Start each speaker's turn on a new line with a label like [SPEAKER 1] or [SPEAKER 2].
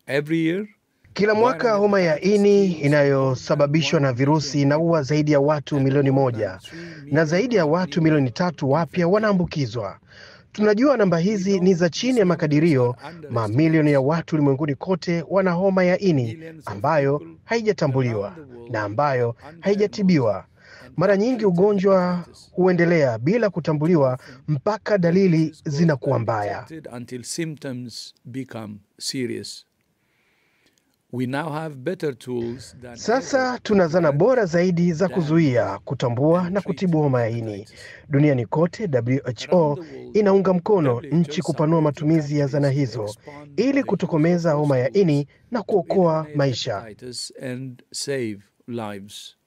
[SPEAKER 1] Every year,
[SPEAKER 2] Kila mwaka homa ya ini inayosababishwa na virusi inaua zaidi ya watu milioni moja na zaidi ya watu milioni tatu wapya wanaambukizwa. Tunajua namba hizi ni za chini ya makadirio. Mamilioni ya watu ulimwenguni kote wana homa ya ini ambayo haijatambuliwa na ambayo haijatibiwa. Mara nyingi ugonjwa huendelea bila kutambuliwa mpaka dalili zinakuwa mbaya.
[SPEAKER 1] until symptoms become serious. We now have better tools than
[SPEAKER 2] Sasa tuna zana bora zaidi za kuzuia, kutambua na kutibu homa ya ini. Duniani kote, WHO inaunga mkono nchi kupanua matumizi ya zana hizo ili kutokomeza homa ya ini na kuokoa maisha.
[SPEAKER 1] hepatitis and save lives.